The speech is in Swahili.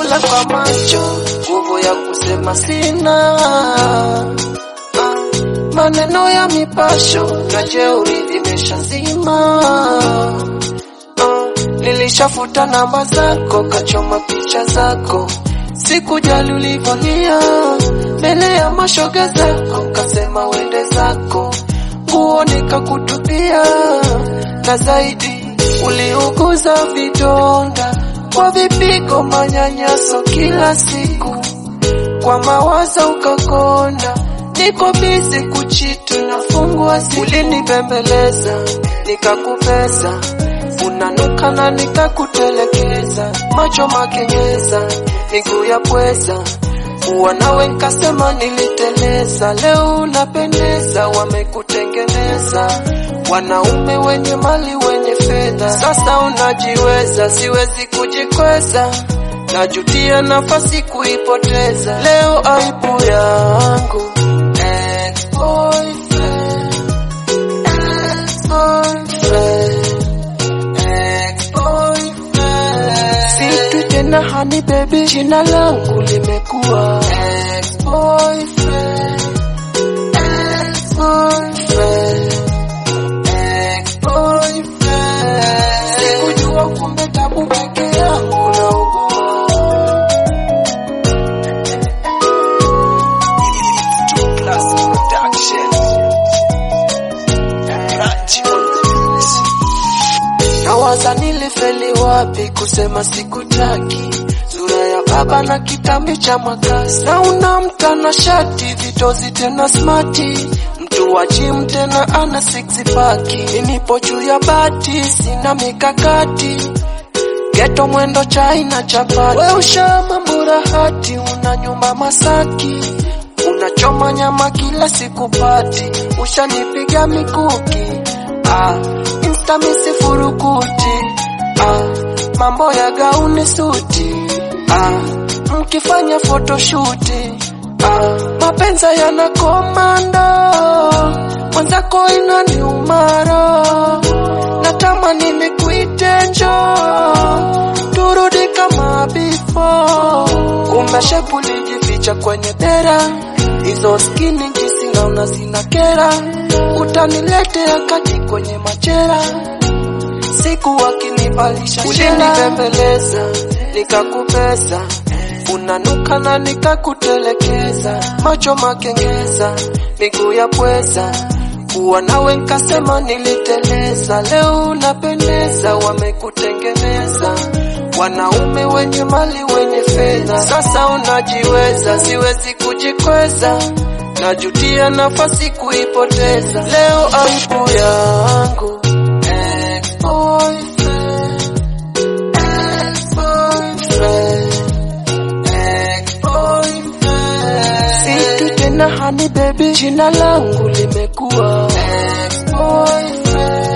kula kwa macho, nguvu ya kusema sina. Ah, maneno ya mipasho na jeuri vimeshazima. Ah, nilishafuta namba zako, kachoma picha zako, sikujali ulivyolia mbele ya mashoga zako, kasema wende zako, nguo nikakutupia, na zaidi uliuguza vidonda kwa vipigo, manyanyaso kila siku, kwa mawazo ukakonda, niko bizi kuchitu nafungua simu, ulinibembeleza nikakupesa, unanuka na nikakutelekeza, macho makenyeza, miguu ya pweza kuwa nawe nkasema niliteleza, leo unapendeza, wamekutengeneza wanaume wenye mali wenye fedha, sasa unajiweza, siwezi kujikweza, najutia nafasi kuipoteza, leo aibu yangu ex-boyfriend, ex-boyfriend, ex-boyfriend. Situ tena hani baby, jina langu limekuwa ex-boyfriend, ex-boyfriend, ex-boyfriend. Sikujua kumbe tabu peke yangu naugua. Nawaza nilifeli wapi kusema sikutaki, sura ya baba na kitambi cha makasi, na una mtana shati vitozi tena smati, mtu wa gym tena ana six pack, nipo juu ya bati sina mikakati geto mwendo chai na chapati, we ushama mburahati, una nyumba Masaki, unachoma nyama kila siku pati, ushanipiga mikuki ah, insta misifurukuti ah, mambo ya gauni suti ah, mkifanya photoshuti ah, mapenza yana komando mwenzako inani umaro natamani nikuite njoo turudi kama before kumbe shepu lijificha kwenye dera hizo skini jinsi naona zina kera utaniletea kati kwenye machera siku wakinivalisha ulinibembeleza nikakupesa unanuka na nikakutelekeza macho makengeza miguu ya pweza kuwa nawe nkasema niliteleza leo unapendeza wamekutengeneza wanaume wenye mali wenye fedha sasa unajiweza siwezi kujikweza najutia nafasi kuipoteza leo aibu yangu ex-boyfriend, ex-boyfriend, ex-boyfriend. Situ tena hani baby, jina langu limekuwa ex-boyfriend,